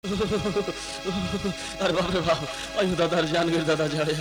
अरे बाप रे बाप अयो दादा अरे जान गई दादा जाड़े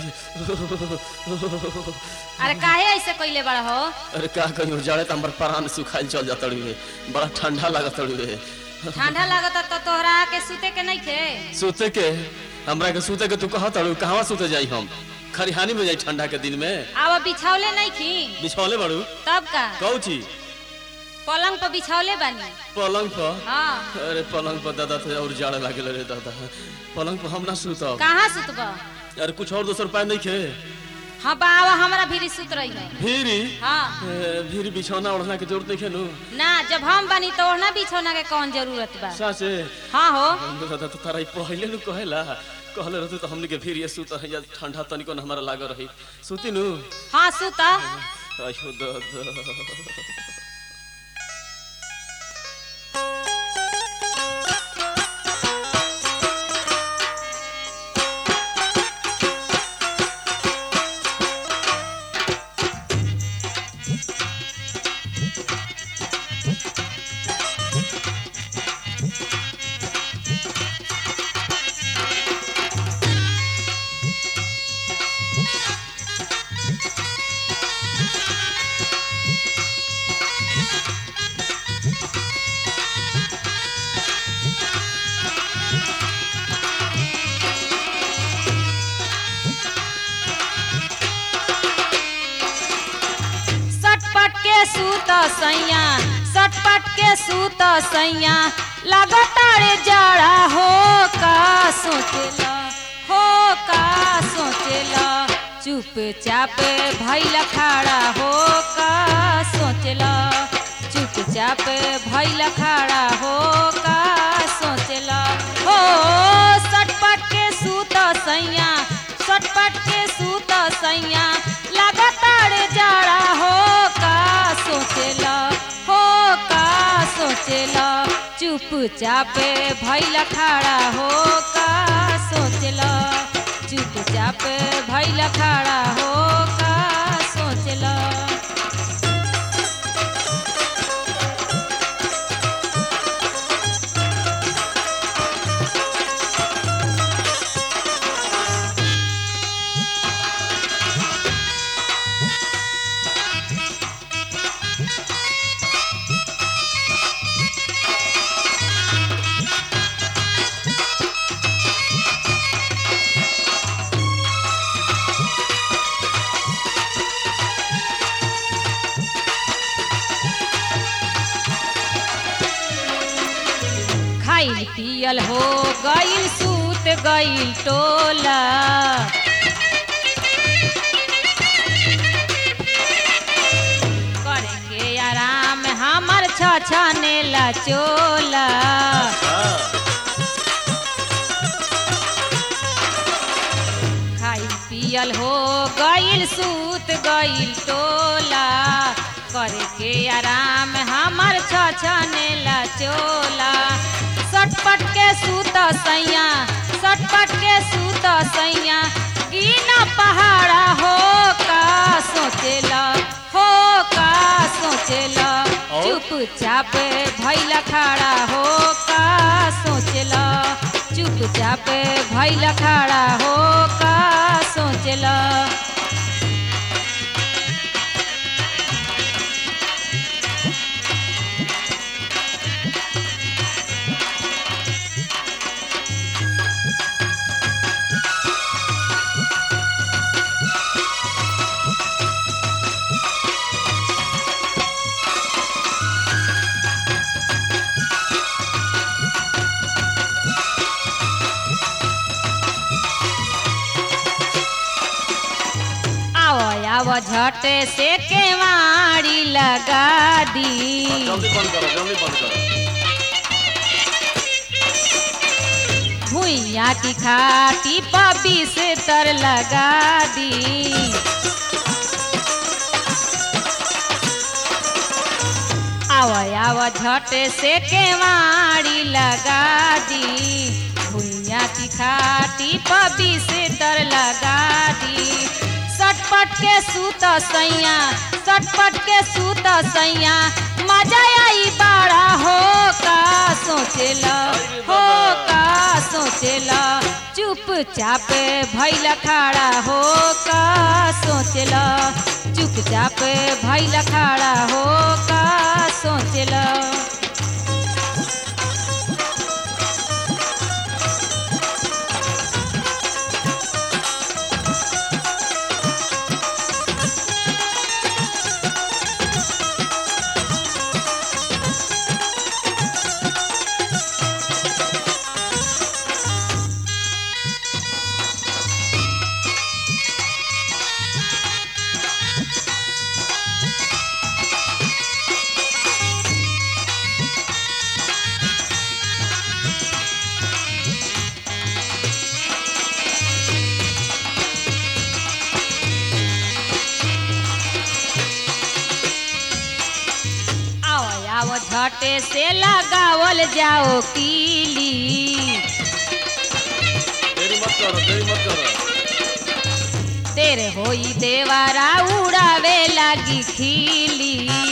अरे काहे ऐसे कइले बड़ा हो अरे का कहियो जाड़े त हमर प्राण सुखाइल चल जात रे बड़ा ठंडा लागत रे ठंडा लागता तो तोहरा के सुते के नहीं थे सुते के हमरा के सुते के तू कहत अड़ू कहवा सुते जाई हम खरिहानी में जाई ठंडा के दिन में अब बिछावले नहीं थी बिछौले बड़ू तब का कहू छी पलंग पर बिछावले बानी पलंग पर हाँ अरे पलंग पर दादा थे और जाड़े लागल रे दादा पलंग पर हम ना सुतब कहाँ सुतब अरे कुछ और दोसर उपाय नहीं खे हाँ बाबा हमरा भी सुत रही है भीरी हाँ ए, भीरी बिछौना ओढ़ना के जरूरत नहीं खेलू ना जब हम बनी तो ओढ़ना बिछौना के कौन जरूरत बा सासे हाँ हो दादा तो तारा ई पहिले नु कहेला कहले रहते तो हमनी के फिर ये सुत है या ठंडा तनिको न हमारा लाग रही सुती नु हाँ सुत आयो दादा सटपट के सूत सैया सटपट के सूत सैया लगातार जड़ा हो का सोचेला हो का सोचेला चुपचाप भैल खड़ा हो का सोचेला चुपचाप भैल खड़ा हो का सोचेला हो सटपट के सूत सैया सटपट के सूत सैया लगातार जड़ा हो का सोचेला हो का सोचेला चुपचाप भैल खड़ा हो का सोचेला चुपचाप भैल खड़ा हो का सोचेला खाइल पियल हो गइल सूत गइल टोला करे के आराम हमर छछनेला चोला खाइल पियल हो गइल सूत गइल टोला करे के आराम हमर छछनेला चोला सटपट के सूत सैया सटपट के सूत सैया गिना पहाड़ा हो का सोचेला हो का सोचेला और? चुपचाप भैल खड़ा हो का सोचेला चुपचाप भैल खड़ा हो का सोचेला आओ आओ झट से केवाड़ी लगा दी जल्दी बंद करो जल्दी बंद करो भुइया की खाटी पबी से तर लगा दी आव आव झट से केवाड़ी लगा दी भुइया की खाटी पबी से तर लगा दी सटपट के सूत सैया सटपट के सूत सैया मजा आई बड़ा हो का सोचेला हो का सोचेला चुपचाप भैल खड़ा हो का सोचेला चुपचाप भैल खड़ा हो का सोचेला आओ आओ झटे से लगावल जाओ कीली देरी मत करो देरी मत करो तेरे होई देवारा उड़ावे लागी खीली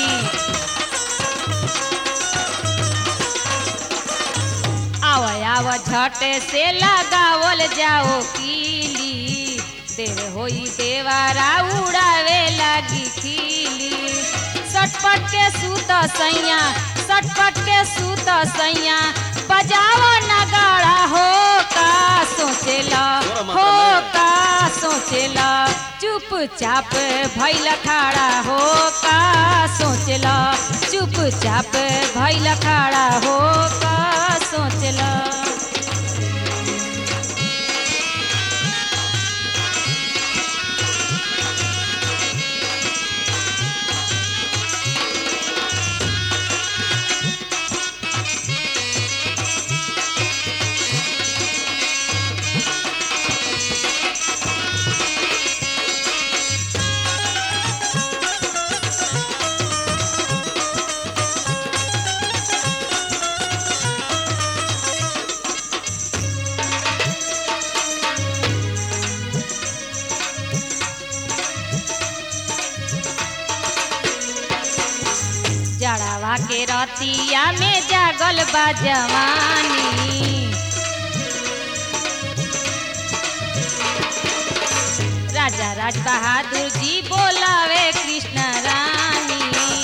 आव आव झटे से लगावल जाओ कीली तेरे होई देवारा उड़ावे लागी खीली सटपट के सूत सैया सटपट के सूत सैया बजाओ नगाड़ा हो का सोचेला जोरा मात्रा हो में। का सोचेला चुपचाप भैल खड़ा हो का सोचेला चुपचाप भैल खड़ा हो का सोचेला जड़ावा के रतिया में जागल बा जवानी राजा राज बहादुर जी बोलावे कृष्ण रानी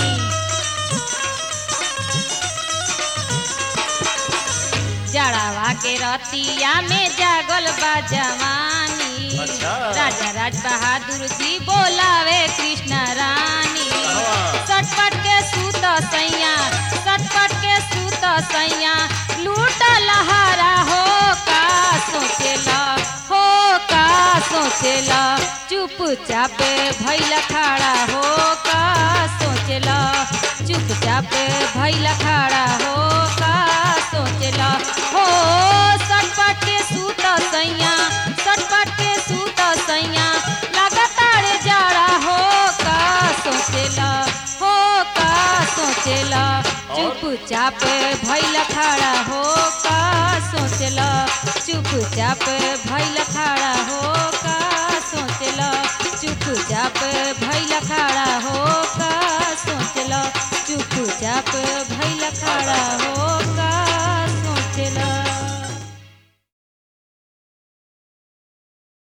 जड़ावा के रतिया में जागल बा जवानी अच्छा। राजा राज बहादुर जी बोलावे कृष्ण रानी कहवा? सटपट के सूत सैया सटपट के सूत सैया लूट लहारा हो का सोचेला हो का सोचेला चुपचाप भैल खड़ा हो का सोचेला चुपचाप भैल खड़ा हो का सोचेला हो सटपट के सूत सैया सटपट के सूत सैया लगातार जाड़ा हो का सोचेला हो का सोचेला चुपचाप भैल खड़ा हो का सोचेला चुपचाप भैल खड़ा हो का सोचेला चुपचाप भैल खड़ा हो का सोचेला चुपचाप भैल खड़ा हो